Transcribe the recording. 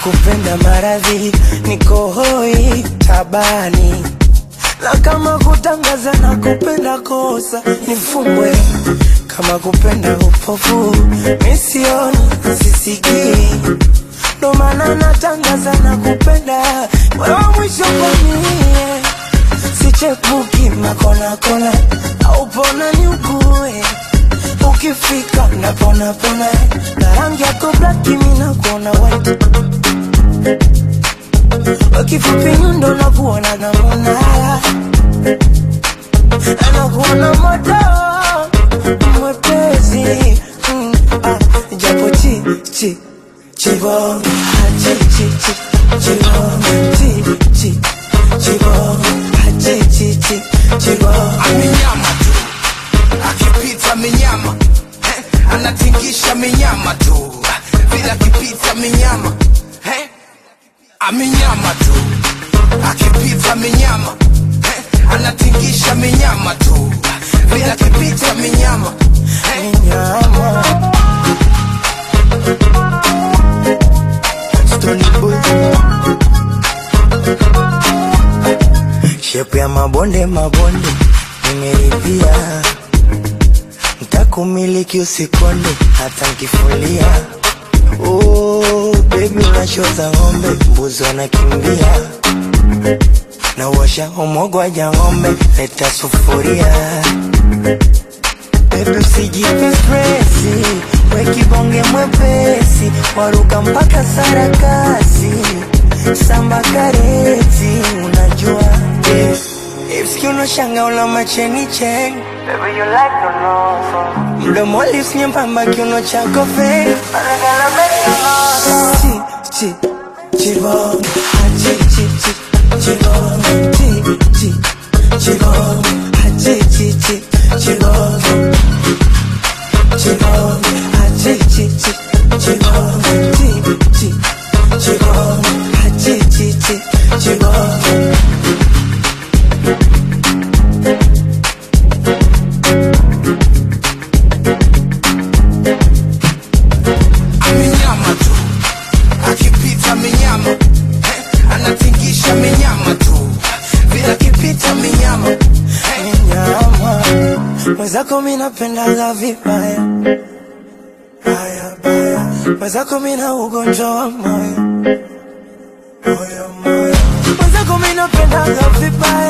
kupenda maradhi, niko hoi tabani, na kama kutangaza na kupenda kosa nifungwe, kama kupenda upofu misioni sisikii, ndo maana natangaza na kupenda wewe mwisho kwa mie, sichepuki makona kona au pona ni ukue ukifika napona pona na rangi yako black mimi nakuona white wakifupi nyundo nakuona namona anakuona moto mwepesi mm, ah, japo chi chi chibong ah, chi chi chi chibong chi chi chibong ah, chi chi chi chibong amenyama tu akipita minyama eh, anatingisha minyama tu vile akipita minyama eh, amenyama tu akipita minyama eh, anatingisha minyama tu vile akipita minyama eh, nyama Stony Boy Shepu ya mabonde mabonde nimeridhia, ntakumiliki usikonde hata nkifulia. Oh, baby unashoza ng'ombe, mbuzi wanakimbia na uosha umogwaja ng'ombe, leta sufuria Baby usijipe stresi, we kibonge mwepesi, waruka mpaka sarakasi, samba kareti, unajua yeah. Hips kiunoshanga una macheni cheng Baby you like to know Mdomo lips nyembamba kiuno chako fake Anagala mesonoso Chi, chi, chibong Ah, chi, chi, chi, chibong Chi, chi, chibong Ah, chi, chi, chi, chibong Chibong Ah, chi, chi, chi, chibong Chi, chi, chibong Ah, chi, chi, chi, chibong amenyama tu akipita minyama eh, anatingisha minyama tu vile akipita minyama eh, nyama mwenzako mi napendaga vibaya baya baya mwenzako mi na ugonjwa wa moyo moyo moyo mwenzako mi napendaga vibaya